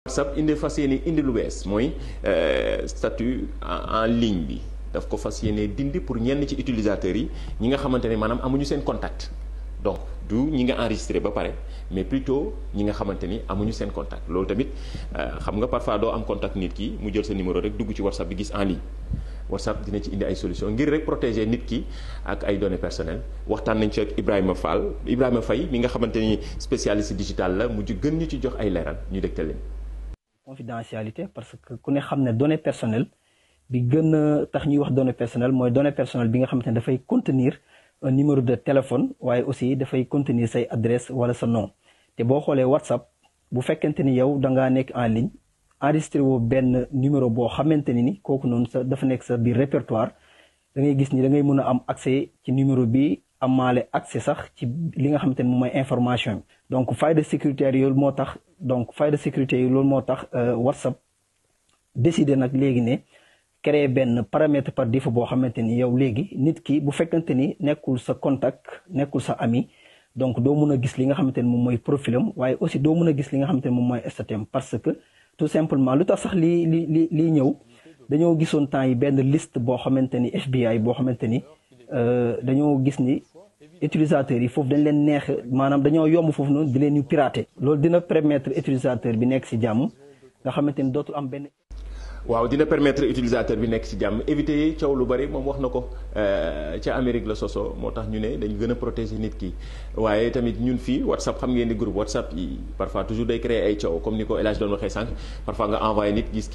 WhatsApp indi fas yéene indi lu bees mooy statut en ligne bi daf ko fas yéene dindi pour ñenn ci utilisateurs yi ñi nga xamante ne maanaam amuñu seen contact donc du ñi nga enregistré ba pare mais plutôt ñi nga xamante ni amuñu seen contact loolu tamit xam nga parfois doo am contact nit ki mu jël sa numéro rek dugg ci WhatsApp bi gis en ligne WhatsApp dina ci indi ay solution ngir rek protéger nit ki ak ay données personnelles waxtaan nañ ci ak Ibrahima Fall Ibrahima Faye mi nga xamante ni spécialiste digital la mujj gën ñu ci jox ay leeral ñu dégtal leen. confidentialité parce que ku ne xam ne données personnelles bi gën a tax ñuy wax données personnelles mooy données personnelles bi nga xamante ne dafay contenir un numéro de téléphone waaye aussi dafay contenir say adresse wala sa nom te boo xoolee WhatsApp bu fekkente ni yow da ngaa nekk en ligne enregistré woo benn numéro boo xamante ni ni kooku noonu sa dafa nekk sa biir répertoire da ngay gis ni da ngay mën a am accès ci numéro bi amaale accès sax ci li nga xamante ni moom mooy information bi donc faille de sécurité yooyu moo tax donc faille de sécurité yi loolu moo tax WhatsApp décidé nag léegi ne créer benn paramètre par défaut boo xamante ni yow léegi nit ki bu fekkante ni nekkul sa contact nekkul sa ami donc doo mun a gis li nga xamante ni moom mooy profilam waaye aussi doo mun a gis li nga xamante ni moom mooy statut parce que tout simplement lu tax sax lii li li lii ñëw dañoo gisoon temps yi benn liste boo xamante ni FBI boo xamante ni dañoo gis ni utilisateurs yi foofu dañ leen neex maanaam dañoo yomb foofu noonu di leen ñu pirater loolu dina permettre utilisateur bi nekk ci jàmm nga xamante ni dootul am benn. waaw dina permettre utilisateur bi nekk ci jàmm éviter coow lu bari moom wax na ko ca Amérique la soso moo tax ñu ne dañu gën a protéger nit ki waaye tamit ñun fii WhatsApp xam ngeen ni groupe WhatsApp yi parfois toujours day créer ay coow comme ni ko El Hadj doon waxee sànq parfois nga envoyé nit gis.